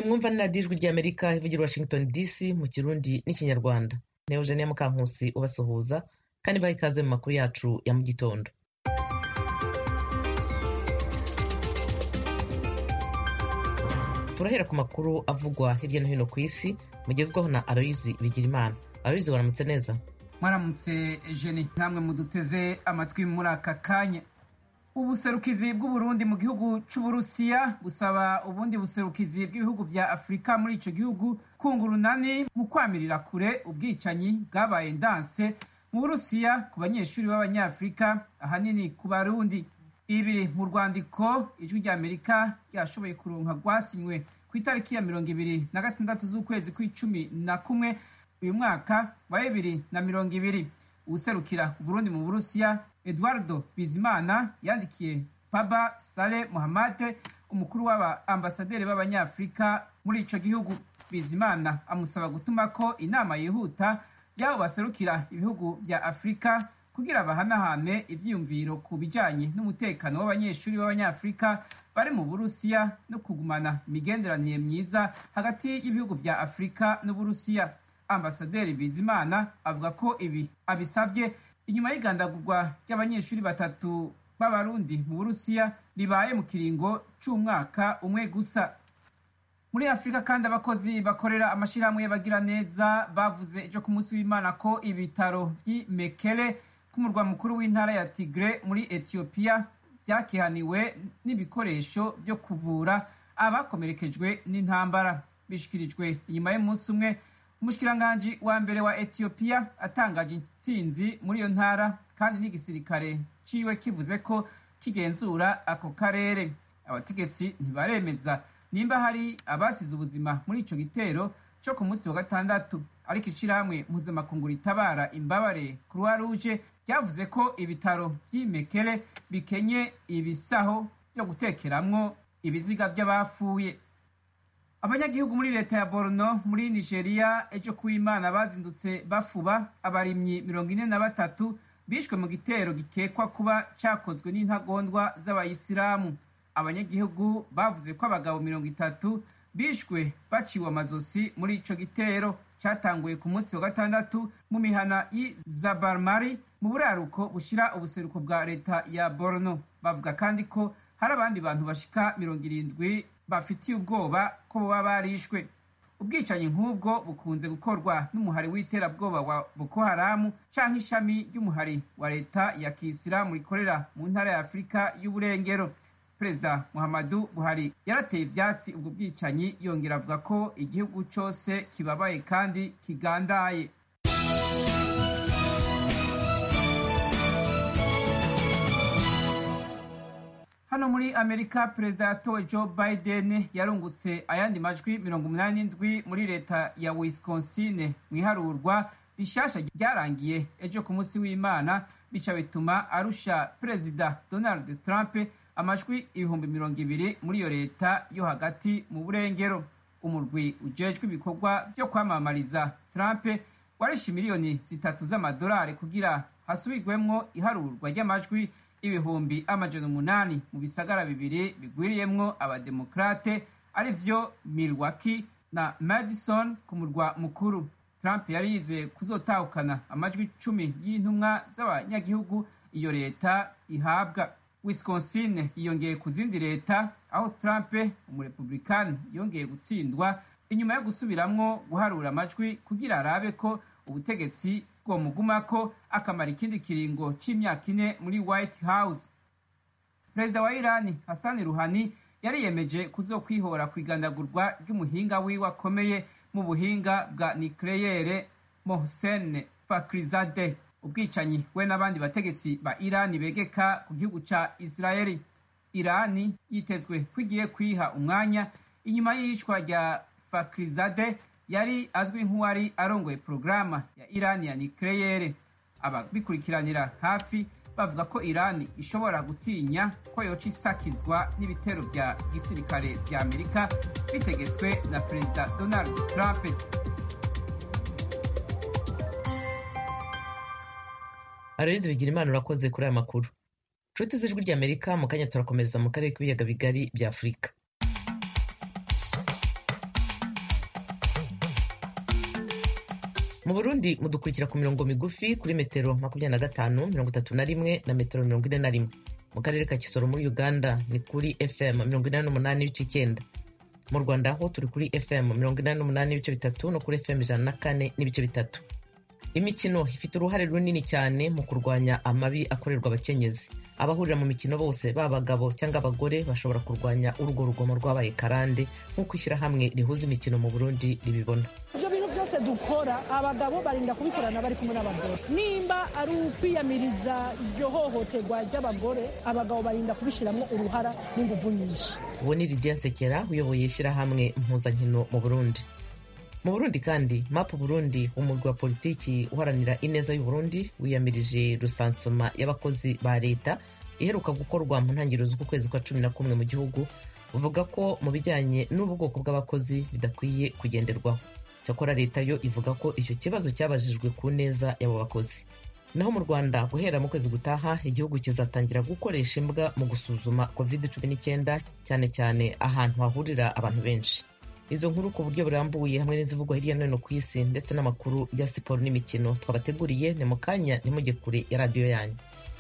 mwumva ni radiyo ijwi ry'amerika ivugira washington dc mu kirundi n'ikinyarwanda ni eugenia mukankusi ubasuhuza kandi baha ikaze mu makuru yacu ya mu gitondo turahera ku makuru avugwa hirya no hino ku isi mugezwaho na aloyizi bigirimana aloyizi waramutse neza mwaramutse jeni namwe muduteze amatwi muri aka kanya ubuserukizi bw'uburundi mu gihugu c'uburusiya busaba ubundi buserukizi bw'ibihugu vya afurika muri ico gihugu kunga urunani mu kwamirira kure ubwicanyi bwabaye ndanse mu burusiya ku banyeshuri b'abanyafurika ahanini ku barundi ibi mu rwandiko ijwi rya amerika ryashoboye kuronka rwasinywe ku itariki ya mirongo ibiri na gatandatu z'ukwezi kw'icumi na kumwe uyu mwaka wa bibiri na mirongo ibiri uwuserukira uburundi mu burusiya eduardo bizimana yandikiye paba sale muhamade umukuru w'aba ambasaderi b'abanyafurika muri ico gihugu bizimana amusaba gutuma ko inama yihuta y'abo baserukira ibihugu vya afurika kugira bahanahane ivyiyumviro ku bijanye n'umutekano w'abanyeshuri b'abanyafurika bari mu burusiya no kugumana imigenderanire myiza hagati y'ibihugu vya afurika n'uburusiya ambasaderi bizimana avuga ko ibi abisavye inyuma y'igandagurwa ry'abanyeshuri batatu b'abarundi mu burusiya ribaye mu kiringo c'umwaka umwe gusa muri afurika kandi abakozi bakorera amashirahamwe y'abagira neza bavuze ejo ku munsi w'imana ko ibitaro vy'i mekele k'umurwa mukuru w'intara ya tigre muri etiyopiya vyakihaniwe n'ibikoresho vyo kuvura abakomerekejwe n'intambara bishikirijwe inyuma y'umunsi umwe umushikiranganji wa mbere wa etiyopiya atangaje intsinzi muri iyo ntara kandi n'igisirikare ciwe kivuze ko kigenzura ako karere abategetsi ntibaremeza nimba hari abasize ubuzima muri ico gitero co ku munsi wa gatandatu ariko ishirahamwe mpuzamakungu ritabara imbabare croix rouge ryavuze ko ibitaro vy'imekere bikenye ibisaho vyo gutekeramwo ibiziga vy'abapfuye abanyagihugu muri leta ya borno muri nigeria ejo kuw'imana bazindutse bafuba abarimyi mirongo ine na batatu bishwe mu gitero gikekwa kuba cakozwe n'intagondwa z'abayisilamu abanyagihugu bavuze ko abagabo mirongo itatu bishwe baciwe amazosi muri ico gitero catanguye ku munsi wa gatandatu mu mihana y'izabarmari mu buraruko bushira ubuseruko bwa leta ya borno bavuga kandi ko hari abandi bantu bashika mirongo irindwi bafitiye ubwoba ko boba barishwe ubwicanyi nk'ubwo bukunze gukorwa n'umuhari w'iterabwoba wa boko haramu canke ishami ry'umuhari wa leta ya kisilamu rikorera mu ntara ya afurika y'uburengero perezida muhammadu buhari yarateye ivyatsi ubwo bwicanyi yongera avuga ko igihugu cose kibabaye kandi kigandaye hano muri amerika perezida yatowe joe biden yarungutse ayandi majwi mirongo umunani n'indwi muri leta ya wisconsin mu iharurwa rishasha ryarangiye ejo ku munsi w'imana bica bituma arusha perezida donald trump amajwi ibihumbi mirongo ibiri muri iyo leta yo hagati mu burengero umurwi ujejwe ibikorwa vyo kwamamariza trump warishe miliyoni zitatu z'amadolari kugira hasubirwemwo iharurwa ry'amajwi ibihumbi amajana umunani mu bisagara bibiri bigwiriyemwo abademokrate ari vyo milwaukee na madison ku murwa mukuru trump yari yizeye kuzotahukana amajwi cumi y'intumwa z'abanyagihugu iyo leta ihabwa wisconsin yiyongeye ku zindi leta aho trump umurepublikani yongeye gutsindwa inyuma yo gusubiramwo guharura amajwi kugira arabe ko ubutegetsi bwomugumako akamara ikindi kiringo c'imyaka ine muri white house perezida wa irani hasani ruhani yariyemeje kuzokwihora ku igandagurwa ry'umuhinga wiwe akomeye mu buhinga bwa nikleyere mohsen fakrizade ubwicanyi we n'abandi bategetsi ba irani begeka ku gihugu ca israeli irani yitezwe ko igiye kwiha umwanya inyuma y'iyicwa rya fakrizade yari azwi nk'uwari arongoye porogaramu ya irani ya nikleyere ababikurikiranira hafi bavuga ko irani ishobora gutinya ko yoca isakizwa n'ibitero bya gisirikare vya amerika bitegetswe na perezida donald trump aloyizi bigira imana urakoze kuri aya makuru nshuti z'ijwi ry'amerika mu kanya turakomereza mu karere k'ibiyaga bigari bya afurika mu burundi mudukurikira ku mirongo migufi kuri metero makumyabiri na gatanu mirongo itatu na rimwe na metero mirongo ine na rimwe mu karere ka kisoro muri uganda ni kuri fm mirongo inani n'umunani n'ibice icyenda mu rwanda ho turi kuri fm mirongo inani n'umunani n'ibice bitatu no kuri fm ijana na kane n'ibice bitatu imikino ifite uruhare runini cyane mu kurwanya amabi akorerwa abakenyezi abahurira mu mikino bose baba abagabo cyangwa abagore bashobora kurwanya urwo rugomo rwabaye karande nk'uko ishyirahamwe rihuza imikino mu burundi ribibona ibyo bintu byose dukora abagabo barinda kubikorana bari kumwe n'abagore nimba ari ukwiyamiriza iryo hohoterwa ry'abagore abagabo barinda kubishyiramo uruhara n'ingufu nyinshi uwo ni lidiya nsekera uyoboye ishyirahamwe impuzankino mu burundi mu burundi kandi mapu burundi umurwi wa politiki uharanira ineza y'uburundi wiyamirije rusansoma y'abakozi ba leta iheruka gukorwa mu ntangiriro z'ukwezi kwa cumi na kumwe mu gihugu uvuga ko mu bijyanye n'ubwoko bw'abakozi bidakwiye kugenderwaho cyakora leta yo ivuga ko icyo kibazo cyabajijwe ku neza y'abo bakozi naho mu rwanda guhera mu kwezi gutaha igihugu kizatangira gukoresha imbwa mu gusuzuma covid cumi n'icyenda cyane cyane ahantu hahurira abantu benshi izo nkuru ku buryo burambuye hamwe n'izivugwa hirya no hino ku isi ndetse n'amakuru ya siporo n'imikino twabateguriye ni mu kanya ntimujye kure ya radiyo yanyu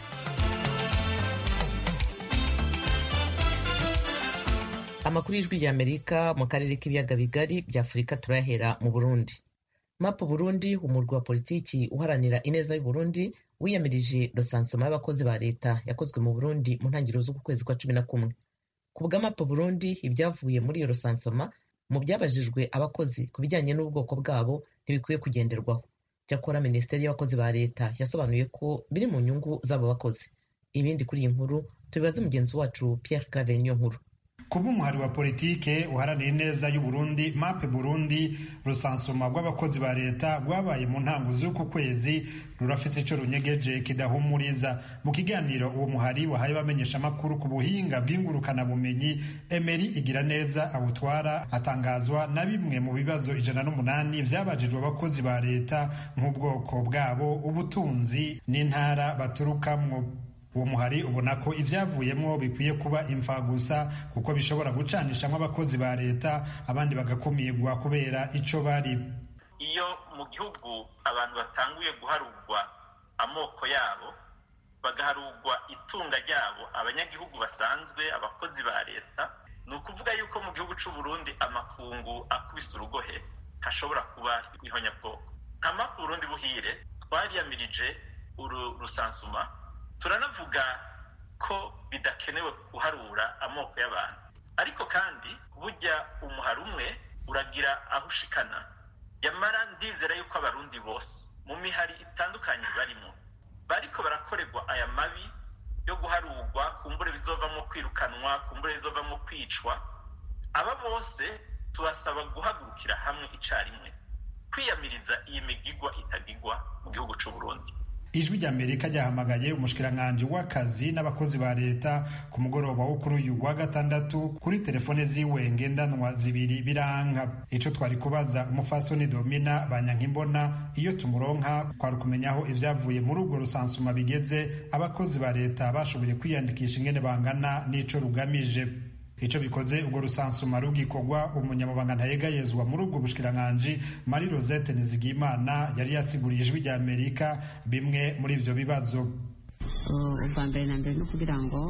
amakuru y'ijwi rya amerika mu karere k'ibiyaga bigari bya afurika turayahera mu burundi mapu burundi umurwi wa politiki uharanira ineza y'uburundi wiyamirije rosansoma y'abakozi ba leta yakozwe mu burundi mu ntangiriro z'uku kwezi kwa cumi na kumwe ku bwa mapu burundi ibyavuye muri iyo rosansoma mu byabajijwe abakozi ku bijyanye n'ubwoko bwabo ntibikwiye kugenderwaho cyakora minisiteri y'abakozi ba leta yasobanuye ko biri mu nyungu z'abo bakozi ibindi kuri iyi nkuru tubibaze mugenzi wacu pierre claver niyo nkuru kuba umuhari wa politike uharanira ineza y'uburundi mape burundi rusansuma rw'abakozi ba leta rwabaye mu ntango z'uku kwezi rurafite icyo runyegeje kidahumuriza mu kiganiro uwo muhari wahaye bamenyesha amakuru ku buhinga bw'ingurukanabumenyi emeri igira neza awutwara atangazwa na bimwe mu bibazo ijana n'umunani byabajijwe abakozi ba leta nk'ubwoko bwabo ubutunzi n'intara baturukamwo uwo muhari ubona ko ibyavuyemo bikwiye kuba imfagusa kuko bishobora gucanishamo abakozi ba leta abandi bagakumirwa kubera icyo bari iyo mu gihugu abantu batanguye guharurwa amoko yabo bagaharurwa itunga ryabo abanyagihugu basanzwe abakozi ba leta ni ukuvuga yuko mu gihugu cy'u Burundi amakungu akubise urugohe hashobora kuba ihonyabwoko nka mapu Burundi buhire twariyamirije uru rusansuma turanavuga ko bidakenewe guharura amoko y'abantu ariko kandi burya umuhari umwe uragira aho ushikana yamara ndizera yuko abarundi bose mu mihari itandukanye barimo bariko barakorerwa aya mabi yo guharurwa kumbure bizovamo kwirukanwa kumbure bizovamo kwicwa aba bose tubasaba guhagurukira hamwe icarimwe kwiyamiriza iyi migigwa itagigwa mu gihugu c'u Burundi ijwi ry'amerika ryahamagaye umushikiranganji w'akazi n'abakozi ba leta ku mugoroba wo kuri uyu wa gatandatu kuri telefone ziwe ngendanwa zibiri biranka ico twari kubaza umufasoni domina banyankimbona iyo tumuronka twari kumenya aho ivyavuye muri urwo rusansuma bigeze abakozi ba leta bashoboye kwiyandikisha ingene bangana n'ico rugamije ico bikoze ubwo rusansuma rugikorwa umunyamabanga ntayegayezwa muri ubwo bushikiranganji marie rosette nizigimana yari yasiguriye ijwi rya amerika bimwe muri ivyo bibazo ubwa mbere na mbere no kugira ngo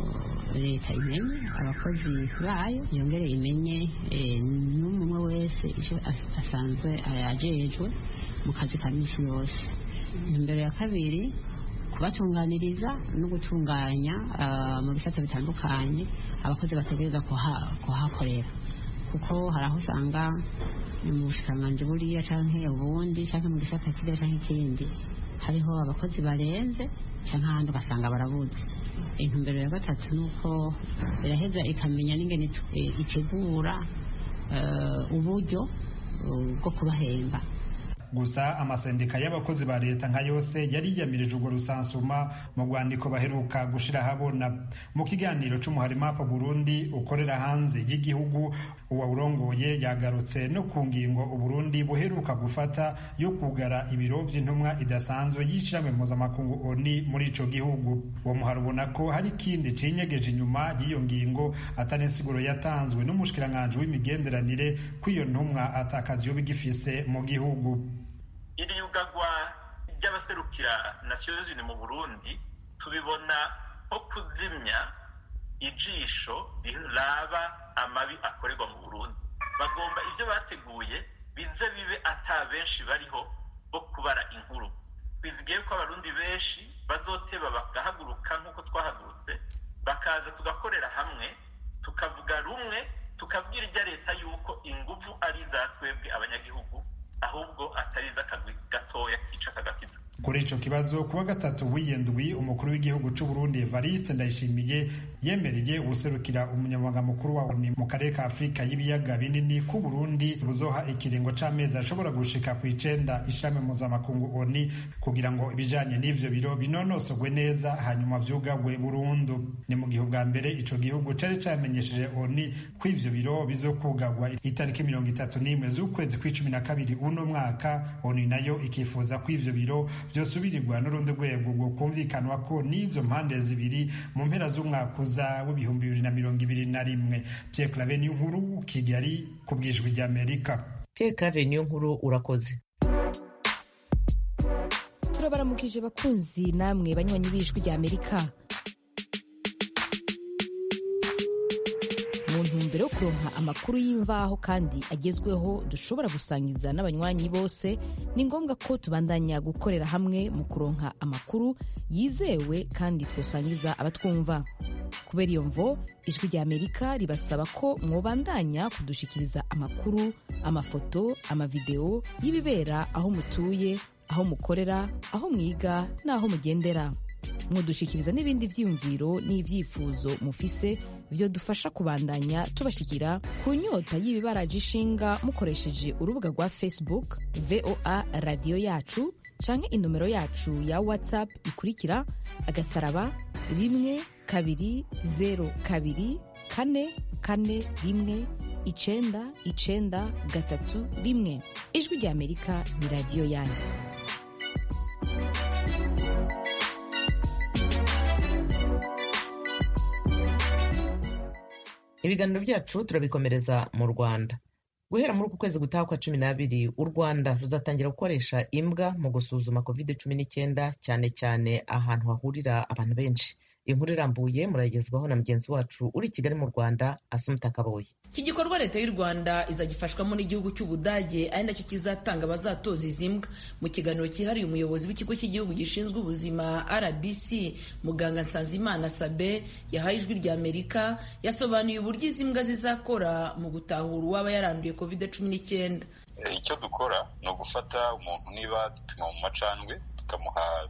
leta imenye abakozi bayo yongere imenye n'umwe wese icyo asanzwe ajejwe mu kazi ka misi yose imbere ya kabiri kubatunganiriza no gutunganya mu bisata bitandukanye abakozi bategereza kuhakorera kuko hari aho usanga mu bushikiranganji buriya canke ubundi canke mu gisata kiriya canke ikindi hariho abakozi barenze canke ahandi ugasanga barabuze intumbero ya gatatu ni uko iraheza ikamenya n'ingene itegura uburyo bwo kubahemba gusa amasendika y'abakozi ba leta nka yose yari yiyamirije urwo rusansuma mu rwandiko baheruka gushira habona mu kiganiro c'umuhari mapa burundi ukorera hanze y'igihugu uwawurongoye yagarutse no ku ngingo uburundi buheruka gufata yo kugara ibiro vy'intumwa idasanzwe y'ishirahamwe mpuzamakungu oni muri ico gihugu uwo muhari ubona ko hari ikindi cinyegeje inyuma y'iyo ngingo atari insiguro yatanzwe n'umushikiranganji w'imigenderanire ko iyo ntumwa atakazi yoba igifise mu gihugu iri yugagwa ry'abaserukira nations unies mu burundi tubibona nko kuzimya ijisho riraba amabi akorerwa mu burundi bagomba ibyo bateguye bize bibe ata benshi bariho bo kubara inkuru twizigiye ko abarundi benshi bazoteba bagahaguruka nk'uko twahagurutse bakaza tugakorera hamwe tukavuga rumwe tukabwira ijya leta yuko ingufu ari iza twebwe abanyagihugu ahubwo atari iz'akagwi gatoya kica kagakiza kuri ico kibazo kuwa gatatu w'iyendwi umukuru w'igihugu c'u Burundi Evariste Ndayishimiye yemereye ubuserukira umunyamabanga mukuru wa ONU mu karere ka Afurika y'ibiyaga binini ku Burundi buzoha ikiringo c'amezi ashobora gushika ku icenda ishami mpuzamakungu ONU kugira ngo ibijanye n'ivyo biro binonosogwe neza hanyuma vyugagwe burundu ni mu gihe bwa mbere ico gihugu cari camenyesheje ONU ko ivyo biro bizokugagwa itariki mirongo itatu n'imwe z'ukwezi kw'icumi na kabiri uno mwaka ONU nayo ikifuza ko ivyo biro vyosubirirwa n'urundi rwego rwo kumvikanwa ko n'izo mpande zibiri mu mpera z'umwaka uza w'ibihumbi bibiri na mirongo ibiri na rimwe Pierre Claver niyo nkuru Kigali ku bwijwi ry'Amerika Pierre Claver niyo nkuru urakoze turabaramukije bakunzi namwe banywanyi b'ijwi ry'Amerika mu ntumbero yo kuronka amakuru y'imvaho kandi agezweho dushobora gusangiza n'abanywanyi bose ni ngombwa ko tubandanya gukorera hamwe mu kuronka amakuru yizewe kandi twosangiza abatwumva kubera iyo mvo ijwi rya amerika ribasaba ko mwobandanya kudushikiriza amakuru amafoto amavideo y'ibibera aho mutuye aho mukorera aho mwiga n'aho mugendera mudushikiriza n'ibindi vyiyumviro n'ivyifuzo mufise vyo dufasha kubandanya tubashikira ku nyota y'ibibaraje ishinga mukoresheje urubuga rwa facebook voa radiyo yacu canke inomero yacu ya whatsapp ikurikira agasaraba rimwe kabiri zero kabiri kane kane rimwe icenda icenda gatatu rimwe ijwi rya amerika ni radiyo yanyu ibiganiro byacu turabikomereza mu rwanda guhera muri uku kwezi gutaha kwa cumi n'abiri u rwanda ruzatangira gukoresha imbwa mu gusuzuma covid cumi n'icyenda cyane cyane ahantu hahurira abantu benshi inkuru irambuye murayigezwaho na mugenzi wacu uri i kigali mu rwanda asumuta kaboye iki gikorwa leta y'u rwanda izagifashwamo n'igihugu cy'ubudage ari nacyo kizatanga abazatoza izi mbwa mu kiganiro cyihariye umuyobozi w'ikigo cy'igihugu gishinzwe ubuzima rbc muganga nsanzimana sabe yahaye ijwi rya amerika yasobanuye uburyo izi mbwa zizakora mu gutahura uwaba yaranduye covid cumi n'icyenda icyo dukora ni ugufata umuntu niba dupima mu macandwe tukamuha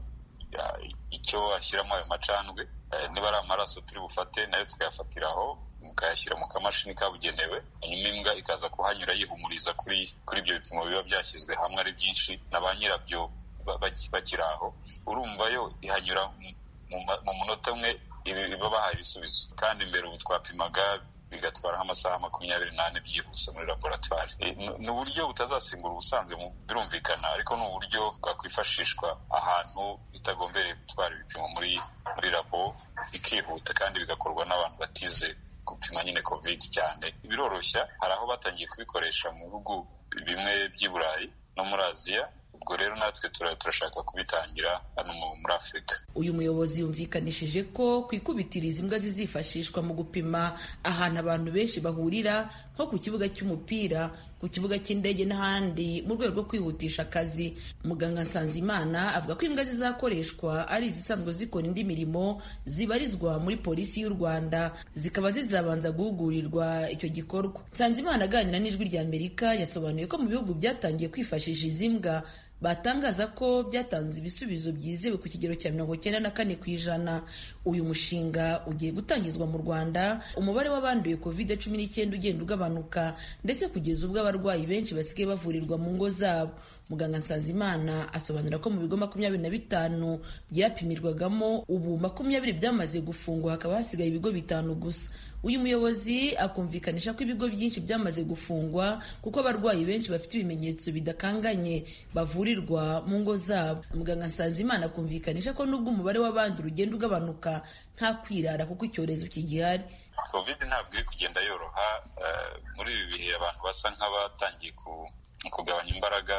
icyo ashyiramo ayo macandwe niba ari amaraso turi bufate nayo tukayafatira aho mukayashyira mu kamashini kabugenewe hanyuma imbwa ikaza kuhanyura yihumuriza kuri kuri ibyo bipimo biba byashyizwe hamwe ari byinshi na ba nyirabyo bakiri aho urumva yo ihanyura mu munota umwe iba bahaye ibisubizo kandi mbere ubu twapimaga bigatwara nk'amasaha makumyabiri n'ane byihuse muri laboratwari ni uburyo butazasimbura ubusanzwe birumvikana ariko ni uburyo bwakwifashishwa ahantu bitagombereye gutwara ibipimo muri muri labo bikihuta kandi bigakorwa n'abantu batize gupima nyine covid cyane biroroshya hari aho batangiye kubikoresha mu bihugu bimwe by'i burayi no muri aziya ubwo rero natwe turashaka kubitangira hano muri afurika uyu muyobozi yumvikanishije ko ku ikubitiro izi mbwa zizifashishwa mu gupima ahantu abantu benshi bahurira nko ku kibuga cy'umupira ku kibuga cy'indege n'ahandi mu rwego rwo kwihutisha akazi muganga nsanzimana avuga ko imbwa zizakoreshwa ari izisanzwe zikora indi mirimo zibarizwa muri polisi y'u rwanda zikaba zizabanza guhugurirwa icyo gikorwa nsanzimana aganira n'ijwi rya amerika yasobanuye ko mu bihugu byatangiye kwifashisha izi mbwa batangaza ko byatanze ibisubizo byizewe ku kigero cya mirongo cyenda na kane ku ijana uyu mushinga ugiye gutangizwa mu rwanda umubare w'abanduye covid cumi n'icyenda ugenda ugabanuka ndetse kugeza ubwo abarwayi benshi basigaye bavurirwa mu ngo zabo muganga nsanzimana asobanura ko mu bigo makumyabiri na bitanu byapimirwagamo ubu makumyabiri byamaze gufungwa hakaba hasigaye ibigo bitanu gusa uyu muyobozi akumvikanisha ko ibigo byinshi byamaze gufungwa kuko abarwayi benshi bafite ibimenyetso bidakanganye bavurirwa mu ngo zabo muganga nsanzimana akumvikanisha ko nubwo umubare w'abandi ugenda ugabanuka nta kwirara kuko icyorezo kigihari covid ntabwo iri kugenda yoroha muri ibi bihe abantu basa nk'abatangiye kugabanya imbaraga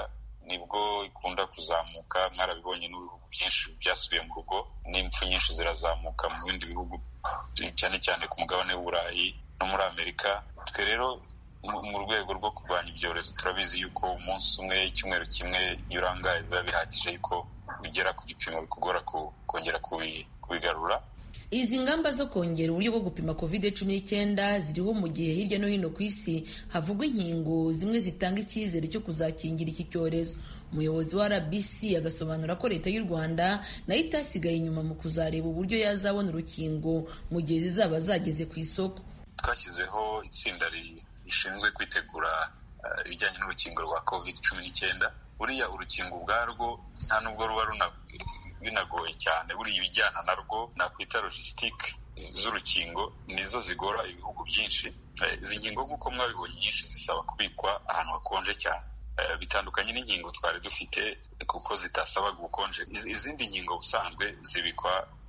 nibwo ikunda kuzamuka mwarabibonye n'ibihugu byinshi byasubiye mu rugo n'impfu nyinshi zirazamuka mu bindi bihugu cyane cyane ku mugabane w'uburayi no muri amerika twe rero mu rwego rwo kurwanya ibyorezo turabizi yuko umunsi umwe icyumweru kimwe iyo urangaye biba bihagije yuko bigera ku gipimo bikugora kongera kubigarura izi ngamba zo kongera uburyo bwo gupima covid cumi n'icyenda ziriho mu gihe hirya no hino ku isi havugwa inkingo zimwe zitanga icyizere cyo kuzakingira iki cyorezo umuyobozi wa rbc agasobanura ko leta y'u rwanda nayo itasigaye inyuma mu kuzareba uburyo yazabona urukingo mu gihe zizaba zageze ku isoko twashyizeho itsinda rishinzwe kwitegura ibijyanye n'urukingo rwa covid cumi n'icyenda buriya urukingo ubwarwo nta nubwo ruba binagoye cyane buriya ibijyana narwo nakwita logisitike z'urukingo nizo zigora ibihugu byinshi izi nkingo nk'uko mwabibonye nyinshi zisaba kubikwa ahantu hakonje cyane bitandukanye n'inkingo twari dufite kuko zitasabaga ubukonje izindi nkingo ubusanzwe zibikwa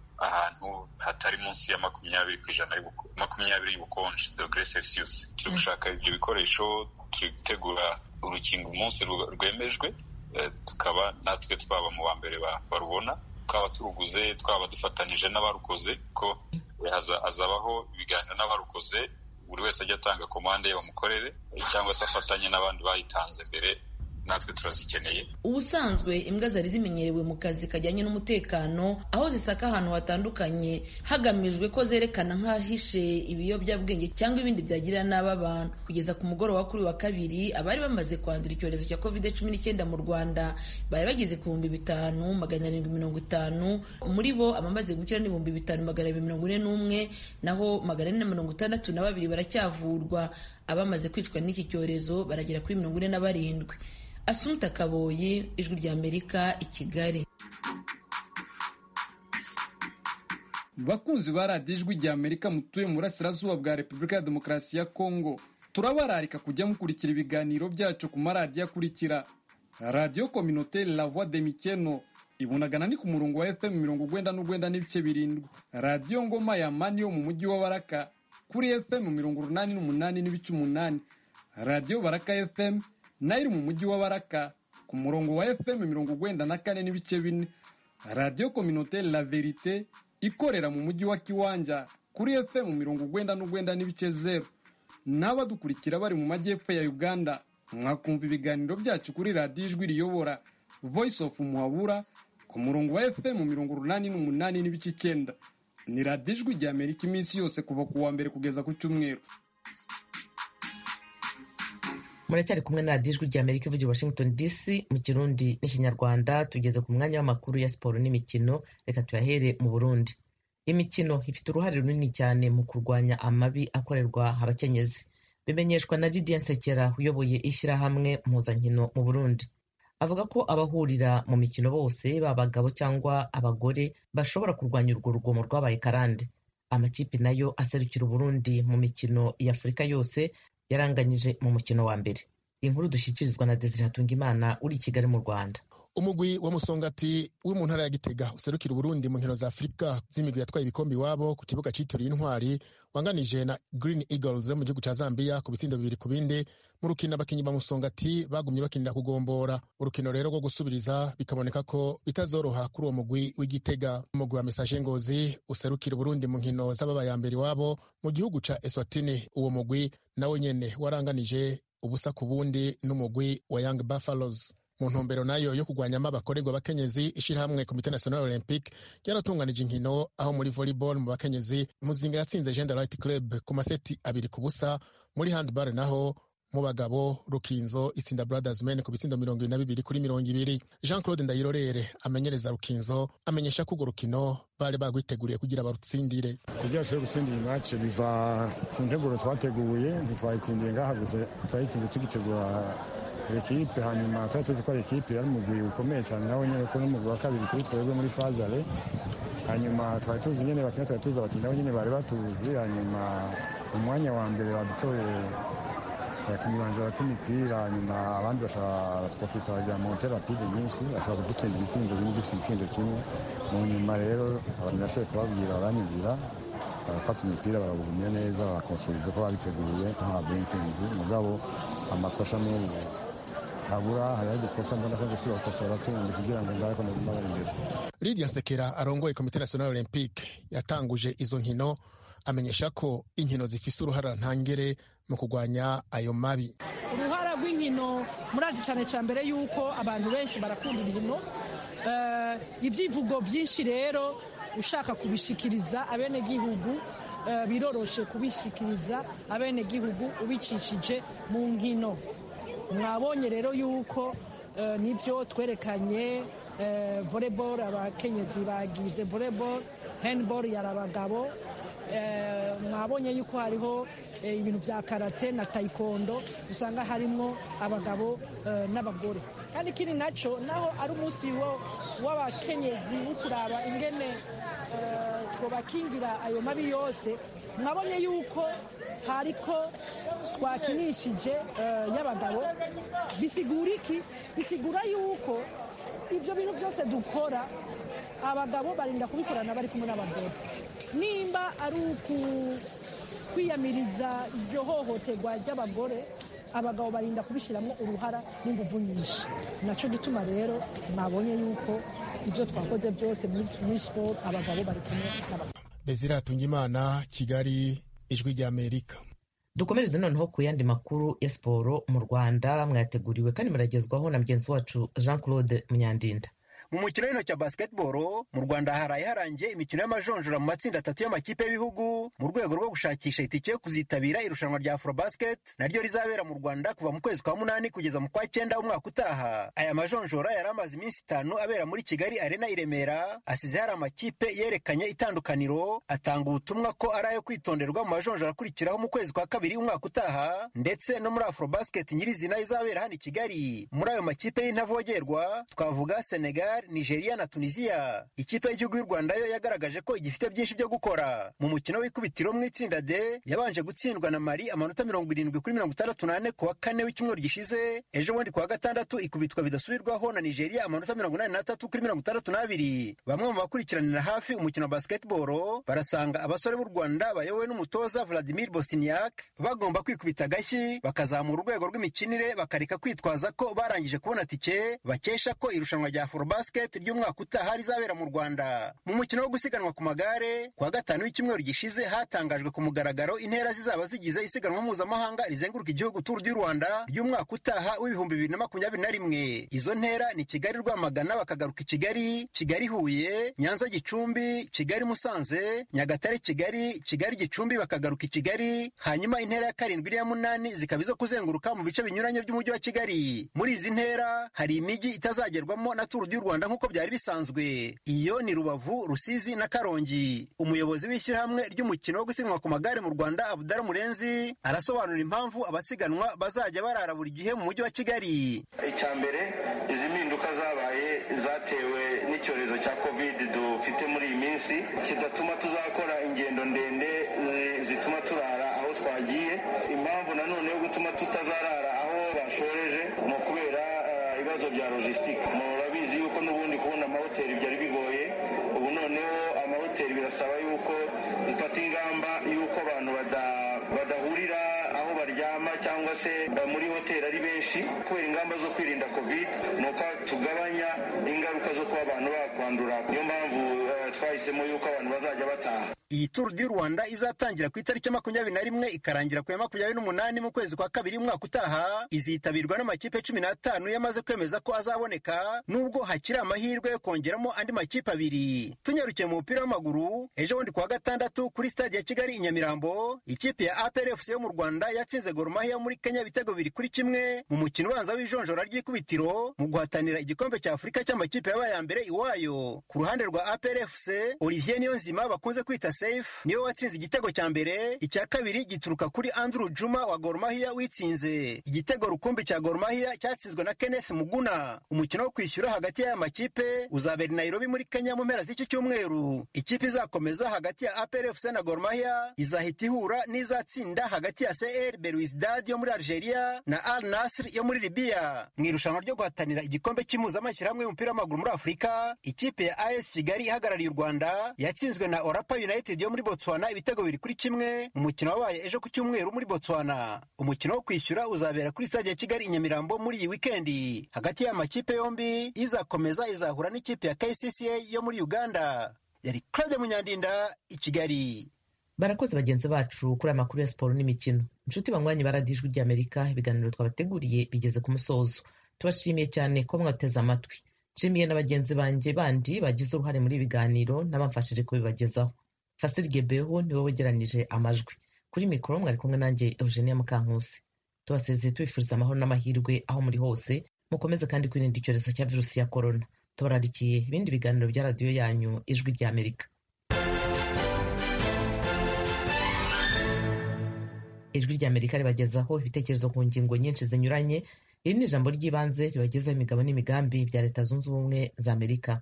ahantu hatari munsi ya makumyabiri ku ijana makumyabiri y'ubukonje dogere celsius turi gushaka ibyo bikoresho turi gutegura urukingo umunsi rwemejwe tukaba natwe twaba mu ba mbere barubona twaba turuguze twaba dufatanije n'abarukoze ko hazabaho ibiganiro n'abarukoze buri wese ajya atanga komande ye bamukorere cyangwa se afatanye n'abandi bayitanze mbere natwe turazikeneye ubusanzwe imbwa zari zimenyerewe mu kazi kajyanye n'umutekano aho zisaka ahantu hatandukanye hagamijwe ko zerekana nk'ahishe ibiyobyabwenge cyangwa ibindi byagirira nabi abantu kugeza ku mugoroba kuri wa kabiri abari bamaze kwandura icyorezo cya covid cumi n'icyenda mu rwanda bari bageze ku bihumbi bitanu magana arindwi mirongo itanu muri bo abamaze gukira ni ibihumbi bitanu magana abiri mirongo ine n'umwe naho magana ane na mirongo itandatu na babiri baracyavurwa abamaze kwicwa n'iki cyorezo baragera kuri mirongo ine na barindwi Asumta Kaboyi ijwi rya Amerika i Kigali bakunzi ba radiyo ijwi rya Amerika mutuye mu burasirazuba bwa Repubulika ya Demokarasi ya Kongo turabararika kujya mukurikira ibiganiro byacu ku maradiyo akurikira radiyo kominote la voix de mikeno ibunagana ni ku murongo wa fm mirongo ugwenda n'ugwenda n'ibice birindwi radiyo ngoma ya mani yo mu mujyi wa baraka kuri fm mirongo urunani n'umunani n'ibice umunani radiyo baraka fm nayo iri mu mujyi wa baraka ku murongo wa fm mirongo ugwenda na kane n'ibice bine radiyo kominote la verite ikorera mu mujyi wa kiwanja kuri fm mirongo ugwenda n'ugwenda n'ibice zeru n'abadukurikira bari mu majyepfo ya uganda mwakumva ibiganiro byacu kuri radiyo ijwi riyobora voice of muhabura ku murongo wa fm mirongo urunani n'umunani n'ibice icyenda ni radiyo ijwi rya amerika iminsi yose kuva ku wa mbere kugeza ku cyumweru muracyari kumwe na radiyo ijwi rya amerika ivugira washington dc mu kirundi n'ikinyarwanda tugeze ku mwanya w'amakuru ya siporo n'imikino reka tuyahere mu burundi imikino ifite uruhare runini cyane mu kurwanya amabi akorerwa abakenyezi bimenyeshwa na Lydia Nsekera uyoboye ishyirahamwe mpuzankino mu Burundi avuga ko abahurira mu mikino bose baba abagabo cyangwa abagore bashobora kurwanya urwo rugomo rwabaye karande amakipe nayo aserukira Uburundi mu mikino ya Afurika yose yaranganyije mu mukino wa mbere inkuru dushyikirizwa na Desire Hatungimana uri i Kigali mu Rwanda umugwi wa musongati uri mu ntara ya gitega userukira uburundi mu nkino za afurika z'imigwi yatwaye ibikombe iwabo ku kibuga cyitiriwe intwari wanganije na green eagles mu gihugu cya zambia ku bitsindo bibiri ku bindi mu rukino abakinnyi ba musongati bagumye bakinira kugombora urukino rero rwo gusubiriza bikaboneka ko bitazoroha kuri uwo mugwi w'igitega umugwi wa mesaje ngozi userukira uburundi mu nkino z'ababaye mbere iwabo mu gihugu cya eswatini uwo mugwi nawe nyene waranganije ubusa ku bundi n'umugwi wa young buffaloes mu ntumbero nayo yo kurwanyamo abakorerwa abakenyezi ishyirahamwe komite national olympique ryaratunganije inkino aho muri volleyball mu bakenyezi muzinga yatsinze gender right club ku maseti abiri ku busa muri handball naho mu bagabo rukinzo itsinda brothers men ku bitsindo mirongo ibiri na bibiri kuri mirongo ibiri jean claude ndayirorere amenyereza rukinzo amenyesha ko urwo rukino bari bagwiteguriye kugira barutsindire kugira ngo gutsindira imace biva ku nteguro twateguye ntitwayitsindiye ngaha gusa twayitsinze tugitegura ekipe hanyuma twari tuzi ko ari ekipe yari umugwi ukomeye cyane nawe nyine ko n'umugwi wa kabiri kuri twebwe muri fazare hanyuma twari tuzi nyine bakina twari tuzi abakinnyi nabo nyine bari batuzi hanyuma umwanya wa mbere badusohoye abakinnyi banje bata imipira hanyuma abandi bashobora profita bagira monte rapide nyinshi bashobora kudutsinda ibitsindo bimwe dufite igitsindo kimwe mu nyuma rero abakinnyi nashoboye kubabwira baranyumvira barafata imipira barawugumya neza barakonsuriza ko babiteguye ntabwo intsinzi mugabo amakosa n'ubu habura hariho udukosa mbona ko dushobora gukosora tundi kugira ngo ngaho naguma bari imbere lidia sekera arongoye komite national olympique yatanguje izo nkino amenyesha ko inkino zifise uruhara ntangere mu kurwanya ayo mabi uruhara rw'inkino murazi cyane cya mbere yuko abantu benshi barakunda inkino ibyivugo byinshi rero ushaka kubishikiriza abenegihugu biroroshe kubishikiriza abenegihugu ubicishije mu nkino mwabonye rero yuko nibyo twerekanye volleyball abakenyezi bagize volleyball handball yari abagabo mwabonye yuko hariho ibintu bya karate na taekwondo usanga harimo abagabo n'abagore kandi ikindi nacyo naho ari umunsi w'abakenyezi wo kuraba ingene bakingira ayo mabi yose mwabonye yuko hariko twakinishije y'abagabo bisigura iki bisigura yuko ibyo bintu byose dukora abagabo barinda kubikorana bari kumwe n'abagore nimba ari kwiyamiriza iryo hohoterwa ry'abagore abagabo barinda kubishyiramo uruhara n'ingufu nyinshi nacyo gituma rero mwabonye yuko ibyo twakoze byose muri siporo abagabo bari kumwe n'abagabo desire hatungimana kigali ijwi ry'amerika dukomereze noneho ku yandi makuru ya siporo mu rwanda mwateguriwe kandi muragezwaho na mugenzi wacu jean claude munyandinda mu mukino w'intoki wa basketball mu rwanda haraye harangiye imikino y'amajonjora mu matsinda atatu y'amakipe y'ibihugu mu rwego rwo gushakisha itike yo kuzitabira irushanwa rya afrobasket naryo rizabera mu rwanda kuva mu kwezi kwa munani kugeza mu kwa cyenda umwaka utaha aya majonjora yari amaze iminsi itanu abera muri kigali arena i remera asize hari amakipe yerekanye itandukaniro atanga ubutumwa ko ari ayo kwitonderwa mu majonjora akurikiraho mu kwezi kwa kabiri umwaka utaha ndetse no muri afrobasket nyirizina izabera hano i kigali muri ayo makipe y'intavogerwa twavuga senegal nigeria na tunisia ikipe y'igihugu y'u rwanda yo yagaragaje ko igifite byinshi byo gukora mu mukino w'ikubitiro mu itsinda d yabanje gutsindwa na mari amanota mirongo irindwi kuri mirongo itandatu n'ane ku wa kane w'icyumweru gishize ejo bundi ku wa gatandatu ikubitwa bidasubirwaho na nigeria amanota mirongo inani n'atatu kuri mirongo itandatu n'abiri bamwe mu bakurikiranira hafi umukino wa basketball barasanga abasore b'u rwanda bayobowe n'umutoza vladimir bosiniak bagomba kwikubita agashyi bakazamura urwego rw'imikinire bakareka kwitwaza ko barangije kubona tike bakesha ko irushanwa rya forobas basket ry'umwaka utaha rizabera mu rwanda mu mukino wo gusiganwa ku magare ku wa gatanu w'icyumweru gishize hatangajwe ku mugaragaro intera zizaba zigize isiganwa mpuzamahanga rizenguruka igihugu turu du rwanda ry'umwaka utaha w'ibihumbi bibiri na makumyabiri na rimwe izo ntera ni kigali rwamagana bakagaruka i kigali kigali huye nyanza gicumbi kigali musanze nyagatare kigali kigali gicumbi bakagaruka i kigali hanyuma intera ya karindwi n'iya munani zikaba izo kuzenguruka mu bice binyuranye by'umujyi wa kigali muri izi ntera hari imijyi itazagerwamo na turu du rwanda nk'uko byari bisanzwe iyo ni rubavu rusizi na karongi umuyobozi w'ishyirahamwe ry'umukino wo gusiganwa ku magare mu rwanda abudara murenzi arasobanura impamvu abasiganwa bazajya barara buri gihe mu mujyi wa kigali icya mbere izi mpinduka zabaye zatewe n'icyorezo cya covid dufite muri iyi minsi kidatuma tuzakora ingendo ndende zituma turara aho twagiye impamvu nanone yo gutuma tutazarara aho bashoreje ni ukubera ibibazo bya logisitike murabizi yuko n'ubundi kubona amahoteli byari bigoye ubu noneho amahoteli birasaba yuko dufata ingamba y'uko abantu badahurira aho baryama cyangwa se muri hoteli ari benshi kubera ingamba zo kwirinda covid ni uko tugabanya ingaruka zo kuba abantu bakwandura niyo mpamvu twahisemo yuko abantu bazajya bataha iyi turu du rwanda izatangira ku itariki makumyabiri na rimwe ikarangira ku ya makumyabiri n'umunani mu kwezi kwa kabiri umwaka utaha izitabirwa n'amakipe cumi n'atanu yamaze kwemeza ko azaboneka nubwo hakiri amahirwe yo kongeramo andi makipe abiri tunyarukiye mu mupira w'amaguru ejo bundi ku wa gatandatu kuri stade ya kigali i nyamirambo ikipe ya aprfc yo mu rwanda yatsinze goromahia muri kenya ibitego bibiri kuri kimwe mu mukino ubanza w'ijonjora ry'ikubitiro mu guhatanira igikombe cya afurika cy'amakipe yabaye ya mbere iwayo ku ruhande rwa aprfc olivier niyonzima bakunze kwita safe niwe watsinze igitego cya mbere icya kabiri gituruka kuri andrew juma wa goromahia witsinze igitego rukumbi cya goromahia cyatsinzwe na kenneth muguna umukino wo kwishyura hagati y'aya makipe uzabera i nairobi muri kenya mu mpera z'iki cyumweru ikipe izakomeza hagati ya aprfc na goromahia izahita ihura n'izatsinda hagati ya cr belouizdad yo muri algeria na al nasr yo muri libiya mu irushanwa ryo guhatanira igikombe cy'impuzamashyirahamwe y'umupira w'amaguru muri afurika ikipe ya as kigali ihagarariye u rwanda yatsinzwe na orapa united united yo muri botswana ibitego biri kuri kimwe umukino wabaye ejo ku cyumweru muri botswana umukino wo kwishyura uzabera kuri stade ya kigali i nyamirambo muri iyi wikendi hagati y'amakipe yombi izakomeza izahura n'ikipe ya kcca yo muri uganda yari claude munyandinda i kigali barakoze bagenzi bacu kuri aya makuru ya siporo n'imikino inshuti banywanyi baradijwi ry'amerika ibiganiro twabateguriye bigeze ku musozo tubashimiye cyane ko mwateze amatwi nshimiye na bagenzi banjye bandi bagize uruhare muri ibi biganiro n'abamfashije kubibagezaho fasiri gebeho niwe wegeranije amajwi kuri mikoro mwari kumwe nanjye eugenia mukankusi tubasezeye tubifuriza amahoro n'amahirwe aho muri hose mukomeze kandi kwirinda icyorezo cya virusi ya korona tubararikiye ibindi biganiro bya radiyo yanyu ijwi ry'amerika ijwi ry'amerika ribagezaho ibitekerezo ku ngingo nyinshi zinyuranye iri ni ijambo ry'ibanze ribagezaho imigabo n'imigambi bya leta zunze ubumwe za amerika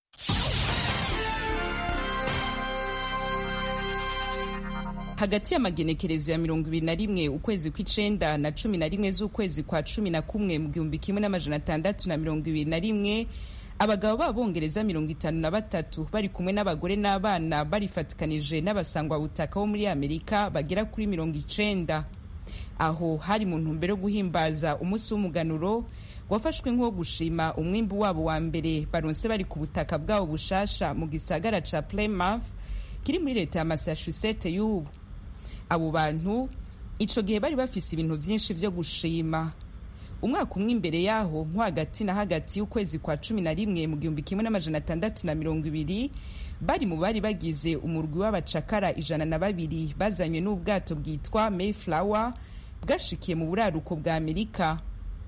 hagati y'amagenekerezo ya mirongo ibiri na rimwe ukwezi kw'icenda na cumi na rimwe z'ukwezi kwa cumi na kumwe mu gihumbi kimwe n'amajana atandatu na mirongo ibiri na rimwe abagabo b'abongereza mirongo itanu na batatu bari kumwe n'abagore n'abana barifatikanije n'abasangwabutaka bo muri amerika bagera kuri mirongo icenda aho hari mu ntumbero yo guhimbaza umunsi w'umuganuro wafashwe nk'uwo gushima umwimbu wabo wa mbere baronse bari ku butaka bwabo bushasha mu gisagara ca Plymouth kiri muri leta ya Massachusetts y'ubu abo bantu ico gihe bari bafise ibintu vyinshi vyo gushima umwaka umwe imbere yaho nko hagati na hagati y'ukwezi kwa cumi na rimwe mu gihumbi kimwe n'amajana atandatu na mirongo ibiri bari mu bari bagize umurwi w'abacakara ijana na babiri bazanywe n'ubwato bwitwa Mayflower bwashikiye mu buraruko bwa amerika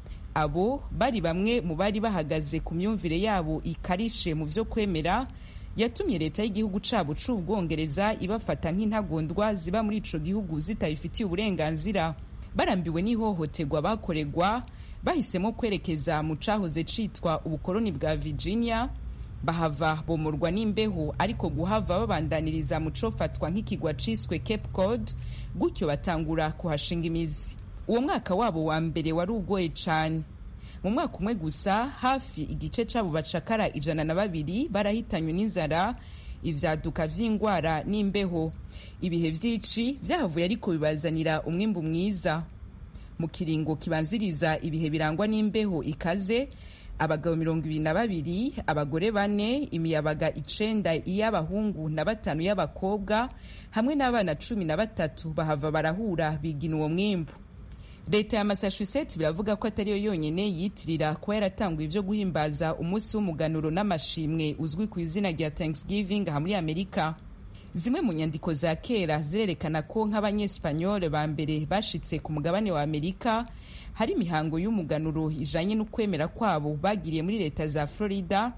abo bari bamwe mu bari bahagaze ku myumvire yabo ikarishe mu vyo kwemera yatumye leta y'igihugu cabo c'ubwongereza ibafata nk'intagondwa ziba muri ico gihugu zitabifitiye uburenganzira barambiwe n'ihohoterwa bakoregwa bahisemo kwerekeza mu cahoze citwa ubukoloni bwa virginia bahava bomorwa n'imbeho ariko guhava babandaniriza mu cofatwa nk'ikigwa ciswe cape cod gutyo batangura kuhashinga imizi uwo mwaka wabo wa mbere wari ugoye cane mu mwaka umwe gusa hafi igice c'abo bacakara ijana na babiri barahitanywe n'inzara ivyaduka vy'ingwara n'imbeho ibihe vyici vyahavuye ariko bibazanira umwimbu mwiza mu kiringo kibanziriza ibihe birangwa n'imbeho ikaze abagabo mirongo ibiri na babiri abagore bane imiyabaga icenda iy'abahungu na batanu y'abakobwa hamwe n'abana cumi na batatu bahava barahura bigina uwo mwimbu leta ya massachusetts biravuga ko atariyo yonyene yitirira kuba yaratanguye ivyo guhimbaza umunsi w'umuganuro n'amashimwe uzwi ku izina rya thanksgiving aha muri amerika zimwe mu nyandiko za kera zirerekana ko nk'abanyesipanyole ba mbere bashitse ku mugabane wa amerika hari imihango y'umuganuro ijanye n'ukwemera kwabo bagiriye muri leta za florida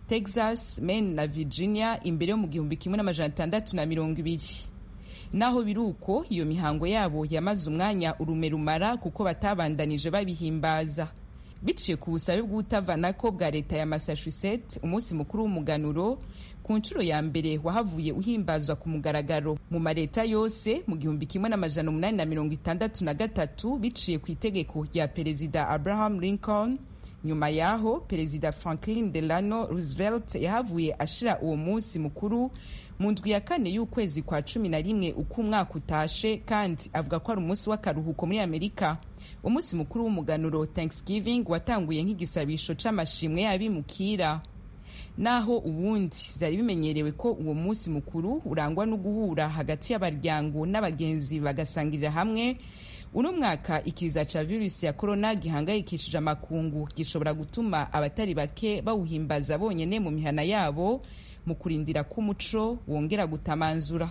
texas maine na virginia imbere yo mu gihumbi kimwe n'amajana atandatu na mirongo ibiri naho biri uko iyo mihango yabo yamaze umwanya urume rumara kuko batabandanije babihimbaza biciye ku busabe bw'utavanako bwa leta ya massachusetts umunsi mukuru w'umuganuro ku nshuro ya mbere wahavuye uhimbazwa ku mugaragaro mu maleta yose mu gihumbi kimwe n'amajana umunani na mirongo itandatu na gatatu biciye ku itegeko rya perezida abraham lincoln nyuma yaho perezida franklin delano roosevelt yahavuye ashira uwo munsi mukuru mu ndwi ya kane y'ukwezi kwa cumi na rimwe uko umwaka utashe kandi avuga ko ari umunsi w'akaruhuko muri amerika umunsi mukuru w'umuganuro thanksgiving watanguye nk'igisabisho c'amashimwe y'abimukira naho ubundi vyari bimenyerewe ko uwo munsi mukuru urangwa no guhura hagati y'abaryango n'abagenzi bagasangirira hamwe uno mwaka ikiza ca virusi ya korona gihangayikishije amakungu gishobora gutuma abatari bake bawuhimbaza bonyene mu mihana yabo mu kurindira ko umuco wongera gutamanzura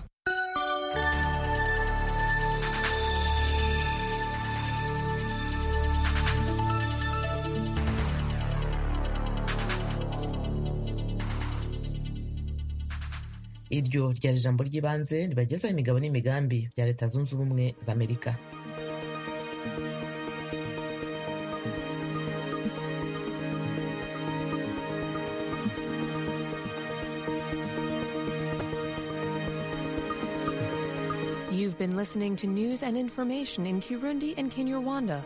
iryo ryari ijambo ry'ibanze ribagezaho imigabo n'imigambi bya leta zunze ubumwe za amerika You've been listening to news and information in Kirundi and Kinyarwanda